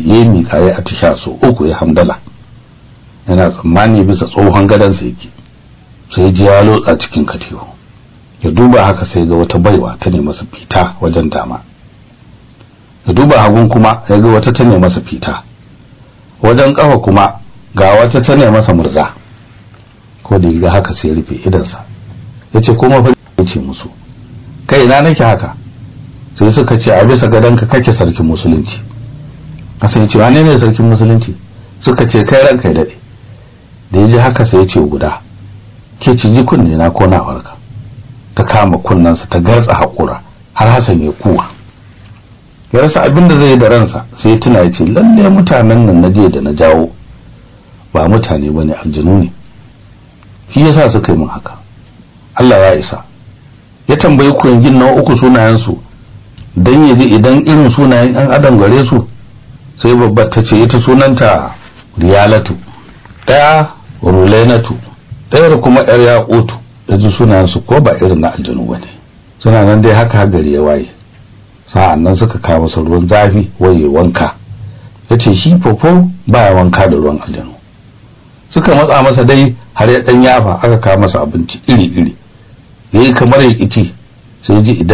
ya yi miƙa ya atisha so uku ya hamdala yana tsammani bisa tsohon gadonsa yake sai ji ya lotsa cikin katiho ya duba haka sai ga wata baiwa ta ne masa fita wajen dama ya duba hagun kuma ya ga wata ta ne masa fita wajen kafa kuma ga wata ta ne masa murza ko da ga haka sai rufe idansa ya ce kuma fa ce musu kai na nake haka sai suka ce a bisa gadonka kake sarkin musulunci a sai ce wane ne sarkin musulunci suka ce kai ranka ya daɗe da ya ji haka sai ya ce guda ke ci ji kunne na ko na warka ta kama kunnensa ta gartsa haƙura har hasan ya kuwa ya rasa abin da zai yi da ransa sai tuna ya ce lalle mutanen nan na jiya da na jawo ba mutane bane aljanu ne shi yasa suka yi min haka Allah ya isa ya tambayi kuyangin na uku sunayensu don ya ji idan irin sunayen yan adam gare su sai babbar ta ce ita sunanta riyalatu ɗaya rulenatu ɗayar kuma yar yaƙutu da ji sunayensu ko ba irin na aljanu ba ne suna nan dai haka gari ya waye sa'an nan suka kawo masa ruwan zafi waye wanka ya ce shi fofo baya wanka da ruwan aljanu suka matsa masa dai har ya ɗan yafa aka kawo masa abinci iri-iri ya yi kamar ya ƙici sai ji idan